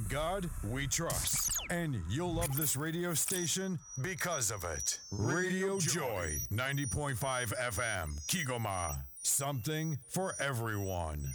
In God we trust. And you'll love this radio station because of it. Radio Joy, 90.5 FM, Kigoma. Something for everyone.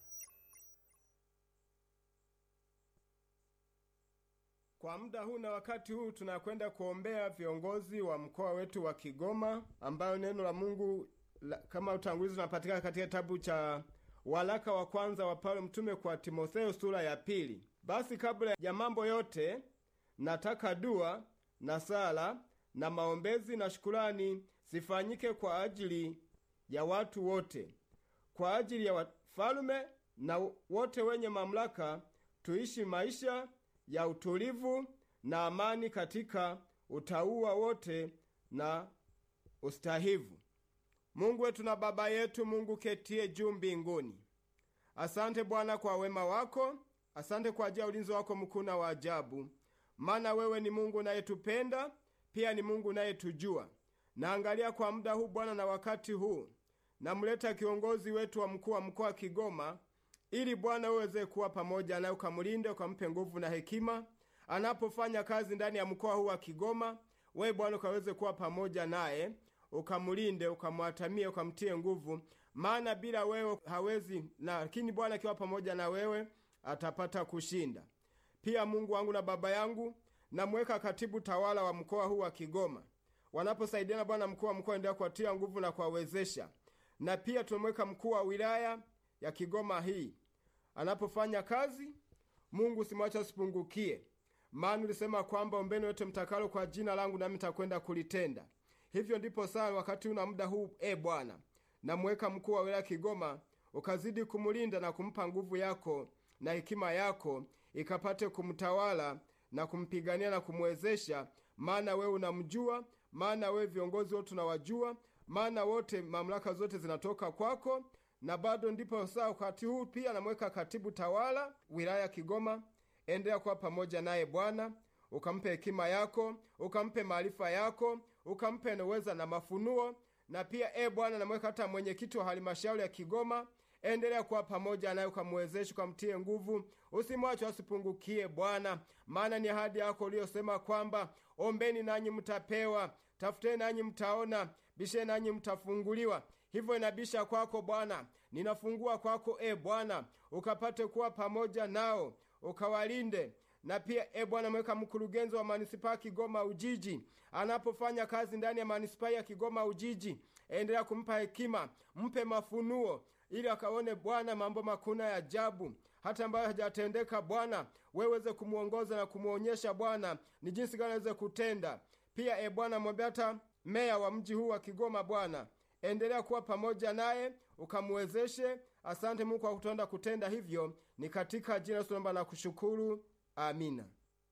Kwa muda huu na wakati huu tunakwenda kuombea viongozi wa mkoa wetu wa Kigoma, ambayo neno la Mungu la, kama utangulizi unapatikana katika kitabu cha waraka wa kwanza wa Paulo mtume kwa Timotheo sura ya pili. Basi kabla ya mambo yote, nataka dua na sala na maombezi na shukurani zifanyike kwa ajili ya watu wote, kwa ajili ya wafalume na wote wenye mamlaka, tuishi maisha ya utulivu na amani katika utauwa wote na ustahivu. Mungu wetu na Baba yetu, Mungu ketie juu mbinguni, asante Bwana kwa wema wako, asante kwa ajili ya ulinzi wako mkuu na wa ajabu, maana wewe ni Mungu unayetupenda pia ni Mungu unayetujua. Naangalia kwa muda huu Bwana na wakati huu, namleta kiongozi wetu wa mkuu wa mkoa wa Kigoma ili Bwana uweze kuwa pamoja naye, ukamlinde, ukampe nguvu na hekima anapofanya kazi ndani ya mkoa huu wa Kigoma. Wewe Bwana ukaweze kuwa pamoja naye, ukamlinde, ukamwatamie, ukamtie nguvu, maana bila wewe hawezi, lakini Bwana akiwa pamoja na wewe atapata kushinda. Pia Mungu wangu na Baba yangu, namweka katibu tawala wa mkoa huu wa Kigoma, wanaposaidiana Bwana mkuu wa mkoa, endelea kuwatia nguvu na kuwawezesha, na pia tumemweka mkuu wa wilaya ya Kigoma hii anapofanya kazi. Mungu simwacha asipungukie, maana ulisema kwamba ombeni yote mtakalo kwa jina langu, nami nitakwenda kulitenda. Hivyo ndipo saa wakati una muda huu, e Bwana, namweka mkuu wa wilaya Kigoma, ukazidi kumlinda na kumpa nguvu yako na hekima yako, ikapate kumtawala na kumpigania na kumwezesha, maana wewe unamjua, maana wewe viongozi wote unawajua, maana wote mamlaka zote zinatoka kwako na bado ndipo saa wakati huu pia namweka katibu tawala wilaya ya Kigoma. Endelea kuwa pamoja naye Bwana, ukampe hekima yako, ukampe maarifa yako, ukampe uweza na mafunuo. Na pia e Bwana, namweka hata mwenyekiti wa halmashauri ya Kigoma, endelea kuwa pamoja naye, ukamwezeshe, ukamtie nguvu, usimwache asipungukie Bwana, maana ni ahadi yako uliyosema kwamba ombeni nanyi mtapewa, tafuteni nanyi mtaona, bisheni nanyi mtafunguliwa. Hivyo inabisha kwako Bwana, ninafungua kwako e Bwana, ukapate kuwa pamoja nao, ukawalinde na pia e Bwana, mweka mkurugenzi wa manispaa Kigoma Ujiji anapofanya kazi ndani ya manispaa ya Kigoma Ujiji, endelea kumpa hekima, mpe mafunuo ili akaone Bwana mambo makuna ya ajabu hata ambayo hajatendeka Bwana, weweze kumwongoza na kumwonyesha Bwana ni jinsi gani aweze kutenda. Pia e Bwana, mwambia hata meya wa mji huu wa Kigoma Bwana, endelea kuwa pamoja naye ukamwezeshe. Asante Mungu kwa kutonda kutenda hivyo, ni katika jina Yesu naomba na kushukuru, amina.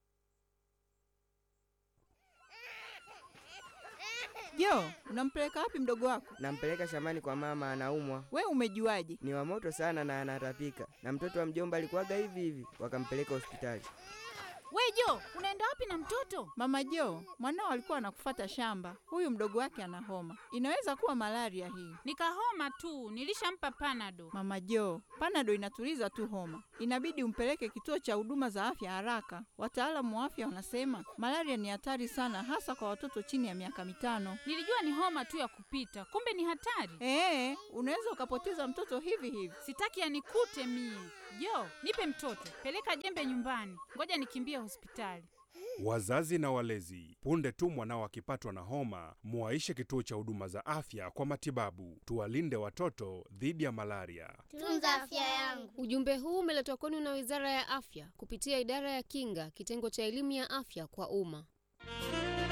Jo, unampeleka wapi mdogo wako? Nampeleka shambani kwa mama, anaumwa. We umejuaje? Ni wa moto sana na anatapika, na mtoto wa mjomba alikuwaga hivi hivi, wakampeleka hospitali. We Jo, unaenda wapi na mtoto? Mama Jo, mwanao alikuwa anakufata shamba. Huyu mdogo wake ana homa, inaweza kuwa malaria hii. Nikahoma tu, nilishampa panado. Mama Jo, panado inatuliza tu homa, inabidi umpeleke kituo cha huduma za afya haraka. Wataalamu wa afya wanasema malaria ni hatari sana, hasa kwa watoto chini ya miaka mitano. Nilijua ni homa tu ya kupita, kumbe ni hatari. Ee, unaweza ukapoteza mtoto hivi hivi. Sitaki yanikute mie. Jo, nipe mtoto, peleka jembe nyumbani, ngoja nikimbie hospitali. Wazazi na walezi, punde tu mwanao akipatwa na homa, muwaishe kituo cha huduma za afya kwa matibabu. Tuwalinde watoto dhidi ya malaria. Tunza afya yangu. Ujumbe huu umeletwa kwenu na Wizara ya Afya kupitia Idara ya Kinga, kitengo cha elimu ya afya kwa umma.